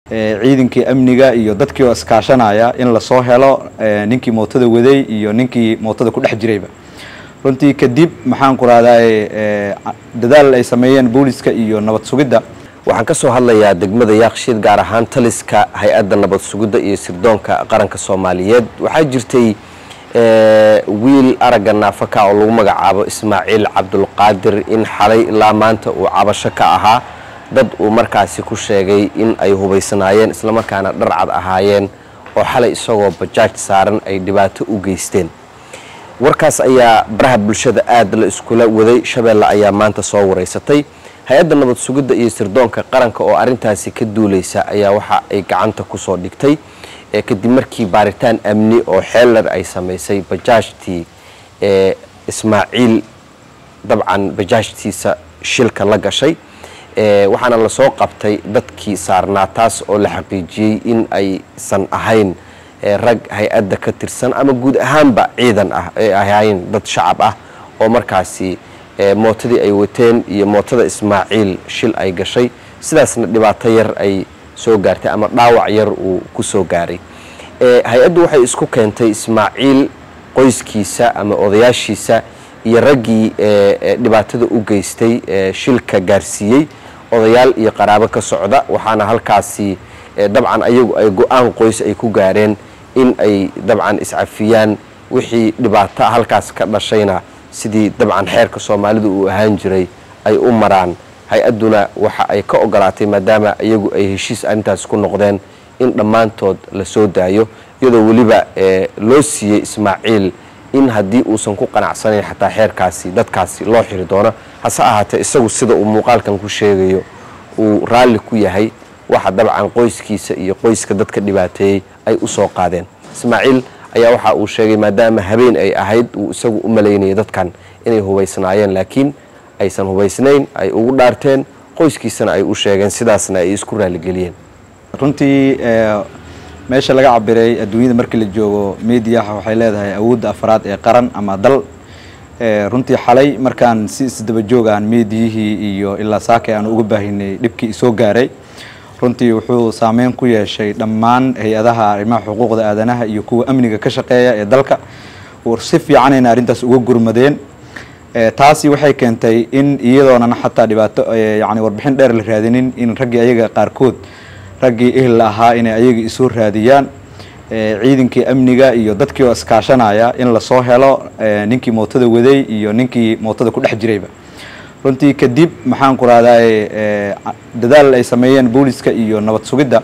ciidankii amniga iyo dadkii oo iskaashanaya in lasoo helo ninkii mootada waday iyo ninkii mootada ku dhex jirayba runtii kadib maxaan ku rahdaay dadaal ay sameeyeen booliska iyo nabad sugidda waxaan ka soo hadlayaa degmada yaaqshiid gaar ahaan taliska hay-adda nabad sugidda iyo sirdoonka qaranka soomaaliyeed waxaa jirtay wiil aragga naafaka oo lagu magacaabo ismaaciil cabdulqaadir in xalay ilaa maanta uu cabasho ka ahaa dad uu markaasi ku sheegay in ay hubaysanaayeen islamarkaana dharcad ahaayeen oo xalay isagoo bajaaj saaran ay dhibaato u geysteen warkaas ayaa baraha bulshada aad la iskula waday shabeelle ayaa maanta soo wareysatay hay-adda nabad sugidda iyo sirdoonka qaranka oo arrintaasi ka duulaysa ayaa waxa ay gacanta kusoo dhigtay kadib markii baaritaan amni oo xeeldher ay samaysay bajaajtii ismaaciil dabcan bajaajtiisa shilka la gashay waxaana lasoo qabtay dadkii saarnaa taas oo la xaqiijiyey in aysan ahayn rag hay-adda ka tirsan ama guud ahaanba ciidan ah ay ahayn dad shacab ah oo markaasi mootadii ay wateen iyo mootada ismaaciil shil ay gashay sidaasna dhibaato yar ay soo gaartay ama dhaawac yar uu ku soo gaaray hay-addu waxay isku keentay ismaaciil qoyskiisa ama odayaashiisa iyo raggii dhibaatada u geystay shilka gaarsiiyey odayaal iyo qaraabo ka socda waxaana halkaasi dabcan ayagu ay go-aan qoys ay ku gaareen in ay dabcan iscafiyaan wixii dhibaato halkaas ka dhashayna sidii dabcan xeerka soomaalida uu ahaan jiray ay u maraan hay-adduna waxa ay ka ogolaatay maadaama iyagu ay heshiis arrintaas ku noqdeen in dhammaantood la soo daayo iyadoo weliba loo siiyey ismaaciil in haddii uusan ku qanacsanayn xataa xeerkaasi dadkaasi loo xiri doono hase ahaatee isagu sida uu muuqaalkan ku sheegayo uu raalli ku yahay waxa dabcan qoyskiisa iyo qoyska dadka dhibaateeyey ay u soo qaadeen ismaaciil ayaa waxa uu sheegay maadaama habeen ay ahayd uu isagu u malaynayay dadkan inay hubaysnaayeen laakiin aysan hubaysnayn ay ugu dhaarteen qoyskiisana ay u sheegeen sidaasna ay isku raaligeliyeen runtii meesha laga cabiray adduunyada markii la joogo mediaha waxay leedahay awoodda afraad ee qaran ama dal runtii xalay markaan si isdaba joogaan meediyihii iyo ilaa saakay aan uga baahinay dhibkii isoo gaaray runtii wuxuu saameyn ku yeeshay dhammaan hay-adaha arrimaha xuquuqda aadanaha iyo kuwa amniga ka shaqeeya ee dalka si fiicanayna arrintaas uga gurmadeen taasi waxay keentay in iyadoonan xataa dhibaato yani warbixin dheer la raadinin in raggii ayaga qaarkood raggii ehel ahaa inay ayaga isoo raadiyaan ciidankii amniga iyo dadkii oo iskaashanaya in lasoo helo ninkii mootada waday iyo ninkii mootada ku dhex jirayba runtii kadib maxaan ku rahdaay dadaal ay sameeyeen booliska iyo nabad sugidda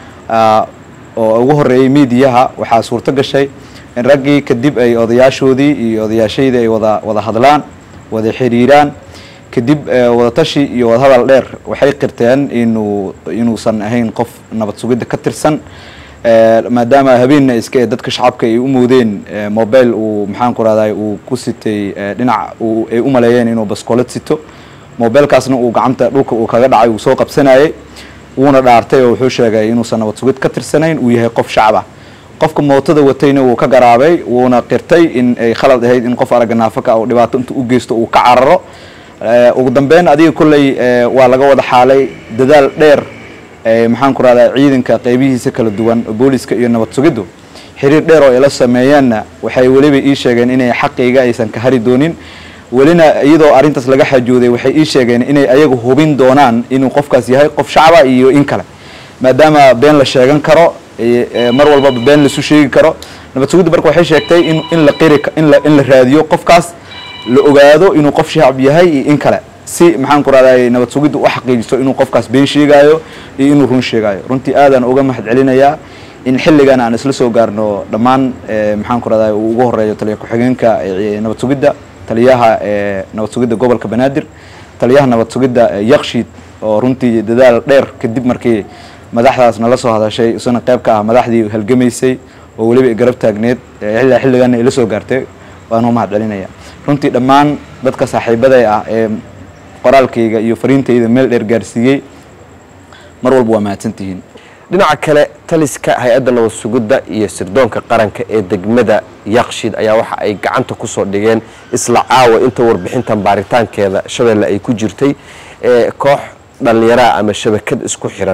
oo ugu horeeyey mediaha waxaa suurto gashay in raggii kadib ay odayaashoodii iyo odayaashaydii ay wada wada hadlaan wada xiriiraan kadib wadatashi iyo wadahadal dheer waxay qirteen inuu inuusan ahayn qof nabad sugidda ka tirsan maadaama habeenna iska ee dadka shacabka ay u moodeen mobile uu maxaan ku rahday uu ku sitay dhinac ay u maleeyeen inuu baskoolad sito mobilekaasna uu gacanta dhulka uu kaga dhacay uu soo qabsanayay wuuna dhaartay oo wuxuu sheegay inuusan nabad sugid ka tirsanayn uu yahay qof shacab ah qofka mootada watayna wuu ka garaabay wuuna qirtay in ay khalad ahayd in qof aragga naafaka uu dhibaato intuu u geysto uu ka cararo ugu dambeyn adiga kolley waa laga wada xaalay dadaal dheer maxaan ku rahdaa ciidanka qeybihiisa kala duwan booliska iyo nabad sugiddu xiriir dheer oo ila sameeyeenna waxay weliba ii sheegeen inay xaqayga aysan ka hari doonin welina iyadoo arrintaas laga xajooday waxay ii sheegeen inay ayagu hubin doonaan inuu qofkaas yahay qof shacaba iyo in kale maadaama been la sheegan karo mar walbaba been laisu sheegi karo nabad sugidda marka waxay sheegtay in in la qiri in la in la raadiyo qofkaas la ogaado inuu qof shacab yahay iyo in kale si maxaan ku rahday nabad sugidda u xaqiijiso inuu qofkaas been sheegaayo iyo inuu run sheegaayo runtii aadaan uga mahad celinayaa in xilligan aan isla soo gaarno dhammaan maxaan ku rahday uu ugu horeeyo taliya ku-xigeenka nabad sugidda taliyaha nabad sugidda gobolka banaadir taliyaha nabad sugidda yakshiid oo runtii dadaal dheer kadib markii madaxdaas nala soo hadashay isuna qayb ka ah madaxdii halgamaysay oo weliba garab taagneed ilaa xilliganna ila soo gaartay waan u mahad celinaya runtii dhammaan dadka saaxiibaday ah ee qoraalkayga iyo fariintayda meel dheer gaarsiiyey mar walba waa mahadsantihiin dhinaca kale taliska hay-adda nabad sugidda iyo sirdoonka qaranka ee degmada yakshiid ayaa waxa ay gacanta kusoo dhigeen isla caawa inta warbixintan baaritaankeeda shabeelle ay ku jirtay koox dhallinyaraha ama shabakad isku xiran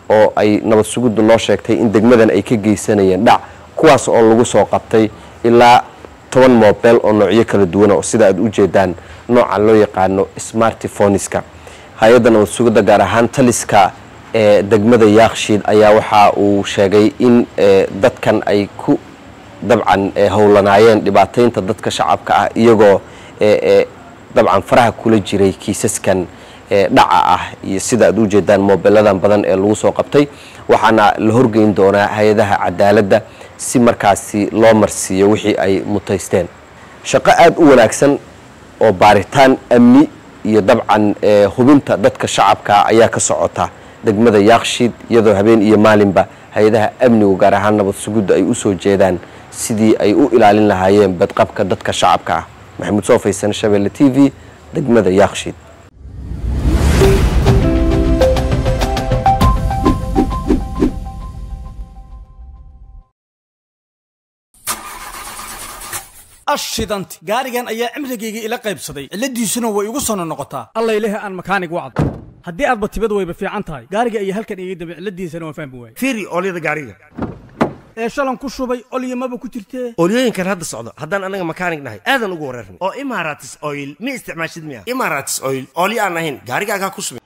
oo ay nabad sugiddu noo sheegtay in degmadan ay ka geysanayeen dhac kuwaas oo lagu soo qabtay ilaa toban mobel oo noocyo kala duwana oo sida aad u jeedaan nooca loo yaqaano smartifoniska hay-adda nabad sugidda gaar ahaan taliska ee degmada yaakshiid ayaa waxa uu sheegay in dadkan ay ku dabcan howlanaayeen dhibaataynta dadka shacabka ah iyagoo dabcan faraha kula jiray kiisaskan dhaca ah iyo sida aad u jeedaan moobeladan badan ee lagu soo qabtay waxaana la horgeyn doonaa hay-adaha cadaaladda si markaasi loo marsiiyo wixii ay mutaysteen shaqo aada u wanaagsan oo baaritaan amni iyo dabcan hubinta dadka shacabka ayaa ka socota degmada yaakshiid iyadoo habeen iyo maalinba hay-adaha amnigu gaar ahaan nabad sugidda ay u soo jeedaan sidii ay u ilaalin lahaayeen badqabka dadka shacabka ah maxamuud soo faysan shabeelle t v degmada yaakshiid ashidanti gaarigan ayaa cimrigayga ila qaybsaday cilladiisuna way igu sono noqotaa alla ilahi aan makaanig wacdo haddii aadba tibad wayba fiican tahay gaariga ayaa halkan iga dambe cilladiisana waan fahmi waayey fiiri oolyada gaariga ee shalan ku shubay olyamaba ku jirtee oolyooyinkan hadda socdo haddaan anaga makaanig nahay aadan ugu wareerna oo imaratis oil ma isticmaashid miya imaratis oil oolyo aan ahayn gaarigaagaa ku subin